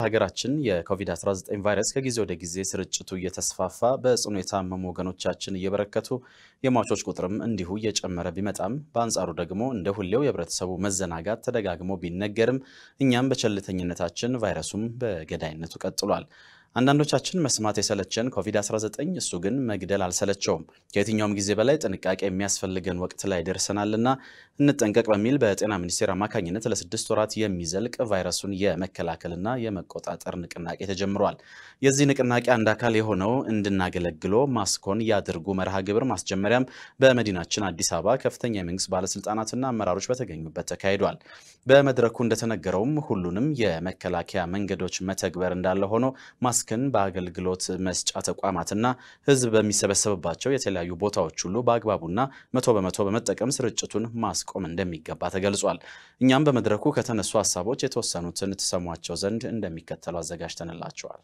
በሀገራችን የኮቪድ-19 ቫይረስ ከጊዜ ወደ ጊዜ ስርጭቱ እየተስፋፋ በጽኑ የታመሙ ወገኖቻችን እየበረከቱ የሟቾች ቁጥርም እንዲሁ እየጨመረ ቢመጣም በአንጻሩ ደግሞ እንደ ሁሌው የህብረተሰቡ መዘናጋት ተደጋግሞ ቢነገርም እኛም በቸልተኝነታችን ቫይረሱም በገዳይነቱ ቀጥሏል። አንዳንዶቻችን መስማት የሰለቸን ኮቪድ-19 እሱ ግን መግደል አልሰለቸውም። ከየትኛውም ጊዜ በላይ ጥንቃቄ የሚያስፈልገን ወቅት ላይ ደርሰናልና እንጠንቀቅ በሚል በጤና ሚኒስቴር አማካኝነት ለስድስት ወራት የሚዘልቅ ቫይረሱን የመከላከልና የመቆጣጠር ንቅናቄ ተጀምሯል። የዚህ ንቅናቄ አንድ አካል የሆነው እንድናገለግሎ ማስኮን ያድርጉ መርሃ ግብር ማስጀመሪያም በመዲናችን አዲስ አበባ ከፍተኛ የመንግስት ባለስልጣናትና አመራሮች በተገኙበት ተካሂዷል። በመድረኩ እንደተነገረውም ሁሉንም የመከላከያ መንገዶች መተግበር እንዳለ ሆኖ ማስክን በአገልግሎት መስጫ ተቋማትና ህዝብ በሚሰበሰብባቸው የተለያዩ ቦታዎች ሁሉ በአግባቡና መቶ በመቶ በመጠቀም ስርጭቱን ማስቆም እንደሚገባ ተገልጿል። እኛም በመድረኩ ከተነሱ ሀሳቦች የተወሰኑትን ትሰሟቸው ዘንድ እንደሚከተሉ አዘጋጅተንላቸዋል።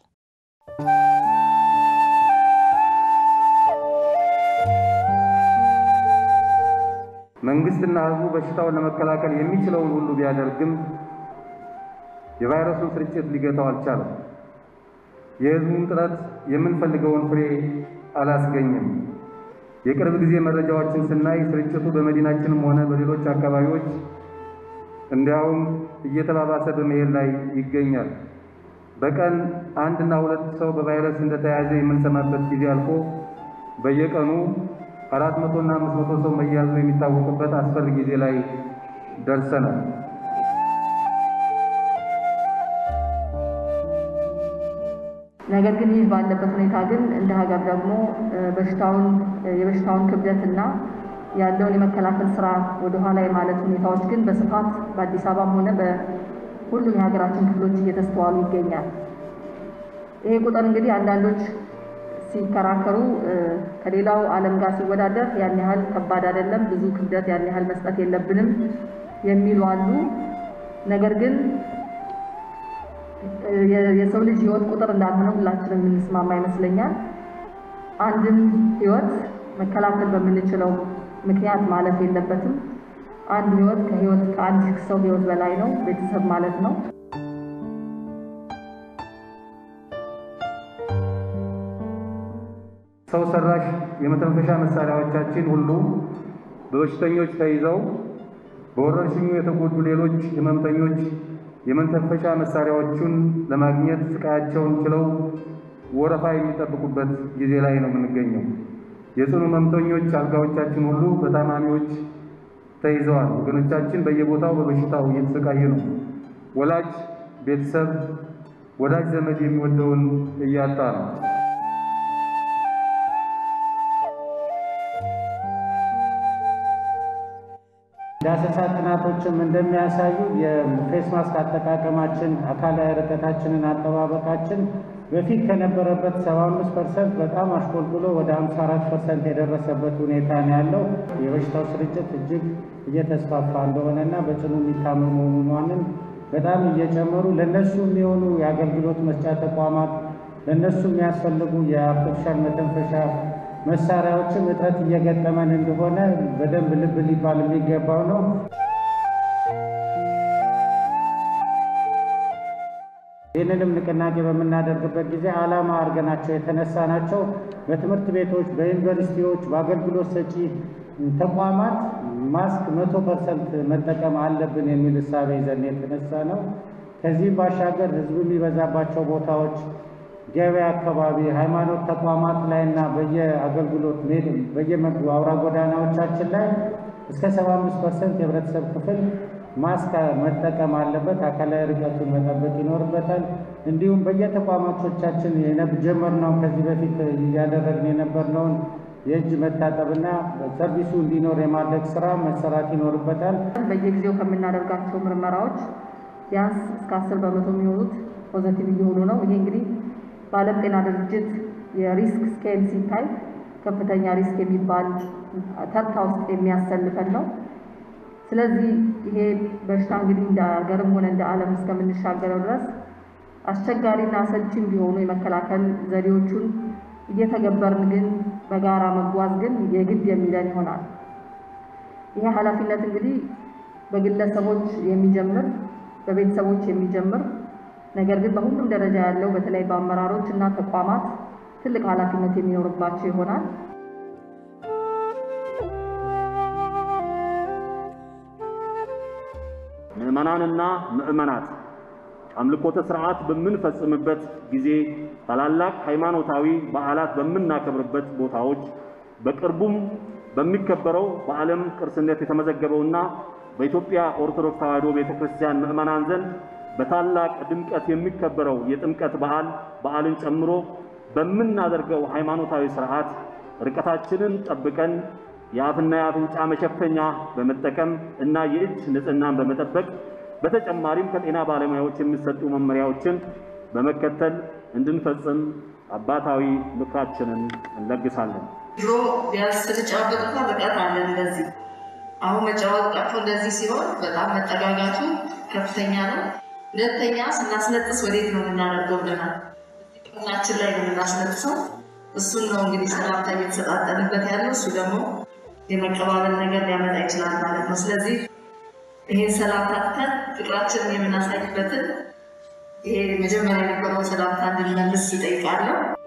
መንግስትና ህዝቡ በሽታውን ለመከላከል የሚችለውን ሁሉ ቢያደርግም የቫይረሱን ስርጭት ሊገታው አልቻለም። የህዝቡን ጥረት የምንፈልገውን ፍሬ አላስገኝም። የቅርብ ጊዜ መረጃዎችን ስናይ ስርጭቱ በመዲናችንም ሆነ በሌሎች አካባቢዎች እንዲያውም እየተባባሰ በመሄድ ላይ ይገኛል። በቀን አንድና ሁለት ሰው በቫይረስ እንደተያዘ የምንሰማበት ጊዜ አልፎ በየቀኑ አራት መቶና አምስት መቶ ሰው መያዙ የሚታወቅበት አስፈሪ ጊዜ ላይ ደርሰናል። ነገር ግን ይህ ባለበት ሁኔታ ግን እንደ ሀገር ደግሞ በሽታውን የበሽታውን ክብደትና ያለውን የመከላከል ስራ ወደኋላ የማለት ሁኔታዎች ግን በስፋት በአዲስ አበባም ሆነ በሁሉም የሀገራችን ክፍሎች እየተስተዋሉ ይገኛል። ይሄ ቁጥር እንግዲህ አንዳንዶች ሲከራከሩ ከሌላው ዓለም ጋር ሲወዳደር ያን ያህል ከባድ አይደለም፣ ብዙ ክብደት ያን ያህል መስጠት የለብንም የሚሉ አሉ። ነገር ግን የሰው ልጅ ህይወት ቁጥር እንዳልሆነ ሁላችንም የምንስማማ ይመስለኛል። አንድም ህይወት መከላከል በምንችለው ምክንያት ማለፍ የለበትም። አንድ ህይወት ከህይወት ከአንድ ሰው ህይወት በላይ ነው፣ ቤተሰብ ማለት ነው። ሰው ሰራሽ የመተንፈሻ መሳሪያዎቻችን ሁሉ በበሽተኞች ተይዘው በወረርሽኙ የተጎዱ ሌሎች ህመምተኞች የመተንፈሻ መሳሪያዎቹን ለማግኘት ስቃያቸውን ችለው ወረፋ የሚጠብቁበት ጊዜ ላይ ነው የምንገኘው። የጽኑ ህመምተኞች አልጋዎቻችን ሁሉ በታማሚዎች ተይዘዋል። ወገኖቻችን በየቦታው በበሽታው እየተሰቃዩ ነው። ወላጅ ቤተሰብ፣ ወዳጅ ዘመድ የሚወደውን እያጣ ነው። ዳሰሳ ጥናቶችም እንደሚያሳዩ የፌስ ማስክ አጠቃቀማችን፣ አካላዊ ርቀታችንን አጠባበቃችን በፊት ከነበረበት 75 ፐርሰንት በጣም አሽቆልቁሎ ወደ 54 ፐርሰንት የደረሰበት ሁኔታ ነው ያለው። የበሽታው ስርጭት እጅግ እየተስፋፋ እንደሆነና በጽኑ የሚታመሙ ህሙማንን በጣም እየጨመሩ ለእነሱ የሚሆኑ የአገልግሎት መስጫ ተቋማት ለእነሱ የሚያስፈልጉ የአርቲፊሻል መተንፈሻ መሳሪያዎችም እጥረት እየገጠመን እንደሆነ በደንብ ልብ ሊባል የሚገባው ነው። ይህንንም ንቅናቄ በምናደርግበት ጊዜ ዓላማ አድርገናቸው የተነሳ ናቸው። በትምህርት ቤቶች፣ በዩኒቨርሲቲዎች፣ በአገልግሎት ሰጪ ተቋማት ማስክ መቶ ፐርሰንት መጠቀም አለብን የሚል እሳቤ ይዘን የተነሳ ነው። ከዚህም ባሻገር ህዝብ የሚበዛባቸው ቦታዎች ገበያ አካባቢ፣ ሃይማኖት ተቋማት ላይ እና በየአገልግሎት በየመግቡ አውራ ጎዳናዎቻችን ላይ እስከ 75 ፐርሰንት የህብረተሰብ ክፍል ማስክ መጠቀም አለበት። አካላዊ ርቀቱን መጠበቅ ይኖርበታል። እንዲሁም በየተቋማቶቻችን የጀመርነውን ከዚህ በፊት እያደረግን የነበርነውን የእጅ መታጠብና ሰርቪሱ እንዲኖር የማድረግ ስራ መሰራት ይኖርበታል። በየጊዜው ከምናደርጋቸው ምርመራዎች ቢያንስ እስከ አስር በመቶ የሚሆኑት ፖዘቲቭ እየሆኑ ነው። ይሄ እንግዲህ በዓለም ጤና ድርጅት የሪስክ ስኬል ሲታይ ከፍተኛ ሪስክ የሚባል ተርታ ውስጥ የሚያሰልፈን ነው። ስለዚህ ይሄ በሽታ እንግዲህ እንደ ሀገርም ሆነ እንደ ዓለም እስከምንሻገረው ድረስ አስቸጋሪና አሰልቺም ቢሆኑ የመከላከል ዘዴዎቹን እየተገበርን ግን በጋራ መጓዝ ግን የግድ የሚለን ይሆናል። ይሄ ኃላፊነት እንግዲህ በግለሰቦች የሚጀምር በቤተሰቦች የሚጀምር ነገር ግን በሁሉም ደረጃ ያለው በተለይ በአመራሮች እና ተቋማት ትልቅ ኃላፊነት የሚኖርባቸው ይሆናል። ምዕመናንና ምዕመናት አምልኮተ ስርዓት በምንፈጽምበት ጊዜ ታላላቅ ሃይማኖታዊ በዓላት በምናከብርበት ቦታዎች በቅርቡም በሚከበረው በዓለም ቅርስነት የተመዘገበውና በኢትዮጵያ ኦርቶዶክስ ተዋሕዶ ቤተክርስቲያን ምዕመናን ዘንድ በታላቅ ድምቀት የሚከበረው የጥምቀት በዓል በዓልን ጨምሮ በምናደርገው ሃይማኖታዊ ስርዓት ርቀታችንን ጠብቀን የአፍና የአፍንጫ መሸፈኛ በመጠቀም እና የእጅ ንጽህናን በመጠበቅ በተጨማሪም ከጤና ባለሙያዎች የሚሰጡ መመሪያዎችን በመከተል እንድንፈጽም አባታዊ ምክራችንን እንለግሳለን። ድሮ ቢያንስ ስንጫወት እንኳን ርቀት አለን እንደዚህ። አሁን መጫወት ቀርቶ እንደዚህ ሲሆን በጣም መጠጋጋቱ ከፍተኛ ነው። ሁለተኛ ስናስነጥስ ወዴት ነው የምናደርገው ብለናል። ናችን ላይ ነው የምናስነጥሰው። እሱን ነው እንግዲህ ሰላምታ እየተሰጣጠንበት ያለው። እሱ ደግሞ የመቀባበል ነገር ሊያመጣ ይችላል ማለት ነው። ስለዚህ ይሄን ሰላምታ ትተን ፍቅራችንን የምናሳይበትን ይሄ መጀመሪያ የነበረው ሰላምታ እንድንመልስ ይጠይቃለሁ።